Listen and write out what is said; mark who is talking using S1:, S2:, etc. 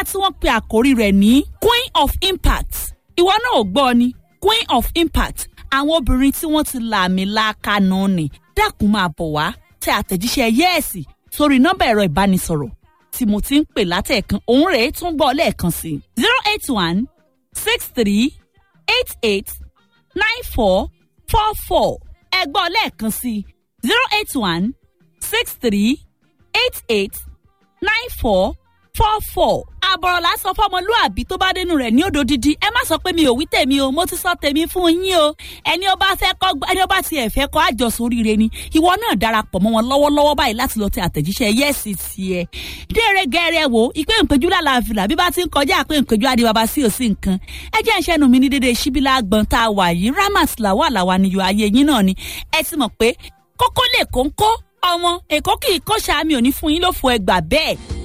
S1: tí wọ́n pe àkórí rẹ̀ ní queen of impact ìwọ náà ò gbọ́ ni queen of impact àwọn obìnrin tí wọ́n ti làmì láàkánú ni dákun máa bọ̀ wá tẹ àtẹ̀jíṣẹ́ yẹ́ẹ̀sì sórí nọ́mbà ẹ̀rọ ìbánisọ̀rọ̀ tí mo ti ń pè látẹ̀ẹ̀kan òun rèé tún gbọ́ lẹ́ẹ̀kan sí zero eight one six three eight eight nine four four four ẹ gbọ́ lẹ́ẹ̀kan sí zero eight one six three eight eight nine four four four. àbọ̀rọ̀ lásán fọmọlúàbí tó bá dénú rẹ̀ ní òdòdídí ẹ má sọ pé mi ò wí tèmi o mo ti sọ tèmi fún yín o ẹni ó bá fẹ́ kọ́ ẹni ó bá tiẹ̀ fẹ́ kọ́ àjọsọ oríire ni ìwọ náà darapọ̀ mọ́ wọn lọ́wọ́lọ́wọ́ báyìí láti lọ tẹ àtẹ̀jíṣẹ́ yẹ́sì tiẹ̀. déere gẹ́rẹ́ wo ìpè ìpéjú lálàáfíà bí bá ti ń kọjá àpé ìpéjú adébábá sí òsì nǹkan ẹ jẹ́ ìṣẹ́nu mi ní dédé síbílà gbọ̀n tá a wà yìí ramat làwà làwà níyọ ayé yín náà ni ẹ ti mọ̀ pé kókó lè kóńkó ọmọ èkó kì í kó sàmì òní fún yín ló fo ẹgbà bẹ́ẹ̀